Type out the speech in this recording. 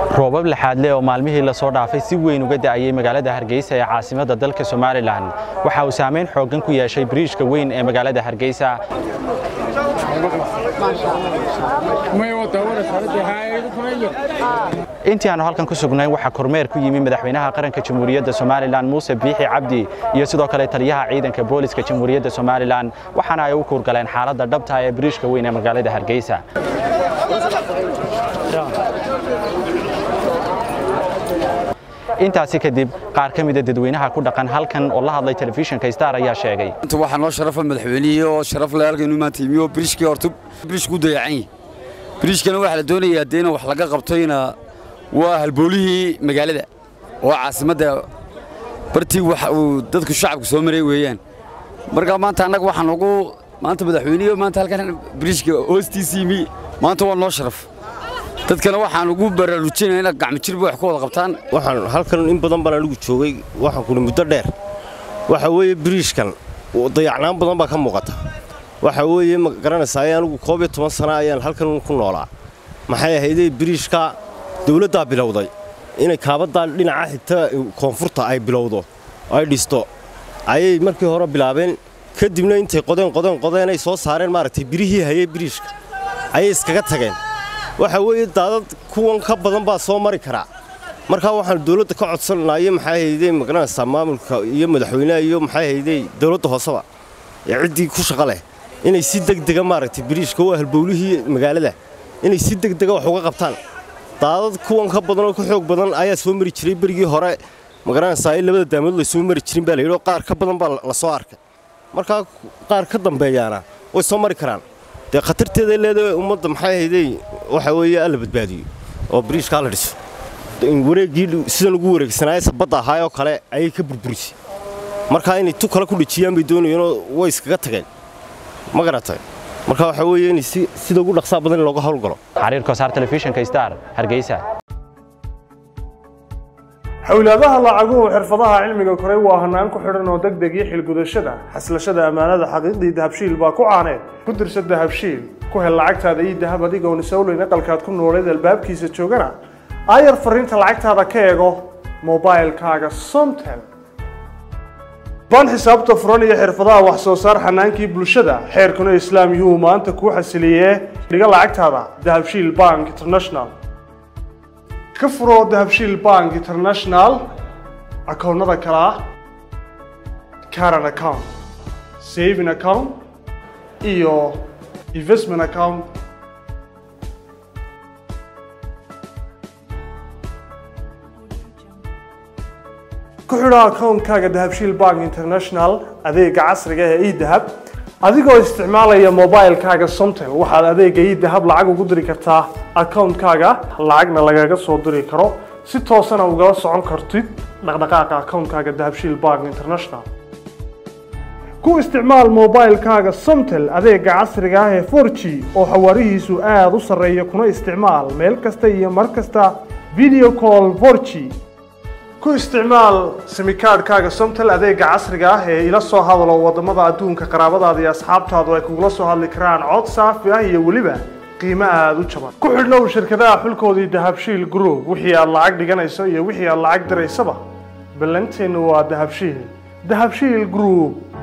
roobab laxaadle oo maalmihii lasoo dhaafay si weyn uga da'ayay magaalada hargeysa ee caasimadda dalka somalilan waxa uu saamayn xooggan ku yeeshay biriishka weyn ee magaalada hargeysa intii aanu halkan ku sugnayn waxaa kormeer ku yimi madaxweynaha qaranka jamhuuriyadda somalilan muuse biixi cabdi iyo sidoo kale taliyaha ciidanka booliska jamhuuriyadda somalilan waxaana ay u kuurgaleen xaaladda dhabta ee biriishka weyn ee magaalada hargeysa intaasi kadib qaar ka mida dadweynaha ku dhaqan halkan oo la hadlay telefishinka star ayaa sheegay inta waxaa noo sharafa madaxweynihii oo sharaf le halkaynu maanta yimi oo biriishkii horta biriishku dayacan yahay biriishkana waxaa la doonayaa dee in wax laga qabtoyna waa halboolihii magaalada oo caasimadda bartii wax uu dadku shacabku soo maray weeyaan marka maanta annaga waxaan ugu maanta madaxweynihii oo maanta halkan biriishka hoostiisa yimi maanta waa noo sharaf dadkana waxaan ugu baraarujinaya inay gacmo jirba wax ku wada qabtaan waxaan halkan in badan baan anigu joogay waxaan kuli muddo dheer waxa weeye biriishkan dayacnaan badan baa ka muuqata waxa weeye ma garanaysaa ay anigu koob iyo toban sana ayaan halkan ku noolaa maxay ahaydee biriishka dawladdaa bilowday inay kaabaddaa dhinaca xigta koonfurta ay bilowdo ay dhisto ayay markii hore bilaabeen kadibna intay qodeen qodeen qodeen ay soo saareen maaragtay birihii hayay biriishka ayay iskaga tageen waxa weeye daadad kuwan ka badan baa soo mari karaa markaa waxaan dawladda ka codsannayo maxay haydee magaranaysaa maamulka iyo madaxweynaha iyo maxay haydee dawladda hooseba ee ciddii ku shaqa leh inay si degdega maaragtay biriishka waa halbowlihii magaalada inay si degdega wax uga qabtaan daadad kuwan ka badan oo ka xoog badan ayaa soo mari jiray berigii hore magaranaysaa in labada daamood la soo mari jirin baa la yidhi qaar ka badan baa la soo arkay markaa qaar ka dambeeyaana way soo mari karaan dee khatarteeday leedahay ummadda maxay haydey waxa weeye alla badbaadiyo oo biriishkaa la dhiso wareeggii sidan ugu wareegsanaaye sabadda ahaayoo kale ayay ka burburisay markaa inay tu kale ku dhejiyaan bay doonayeenoo way iskaga tageen ma garatay marka waxa weeye in sida ugu dhaqsaa badan in looga howlgalo xariir kosaar telefishinka star hargeysa xawlaadaha lacaguhu xirfadaha cilmiga koray waa hanaan ku xidhan oo degdeg iyo xilgudashada xaslashada ammaanada xaqiiqdii dahabshiil baa ku caaneed ku dirsa dahabshiil ku hel lacagtaada iyo dahab adigoon isowleyn aqalkaad ku nooleed albaabkiisa joogana aayar fariinta lacagtaada ka eego mobailkaaga somtel ban xisaabta furan iyo xirfadaha wax soo saar xanaankii bulshada xeerkuna islaam yuu maanta kuu xasiliyee dhiga lacagtaada dahabshiil bank international ka furoo dahabshiil bank international akoonnada kale ah caran account saving account iyo investment account ku xidho akoonkaaga dahabshiil bank international adeega casriga ee edahab adigoo isticmaalaya mobilkaaga somtel waxaad adeega idahab lacag ugu diri kartaa akoonkaaga lacagna lagaga soo diri karo si toosana ugala socon kartid dhaqdhaqaaqa akoonkaaga dahabshiil bank international ku isticmaal mobilkaaga somtel adeega casriga ah ee 4g oo xawaarihiisu aada u sarreeya kuna isticmaal meel kasta iyo mar kasta video call 4g ku isticmaal simikaadhkaaga somtel adeega casriga ah ee ila soo hadalo waddamada adduunka qaraabadaada iyo asxaabtaadu ay kugula soo hadli karaan cod saafi ah iyo weliba qiimo aada u jaban ku xidhnow shirkadaha xulkoodii dahabshiil group wixii aad lacag dhiganayso iyo wixii aad lacag diraysaba ballanteennu waa dahabshiil dahabshiil group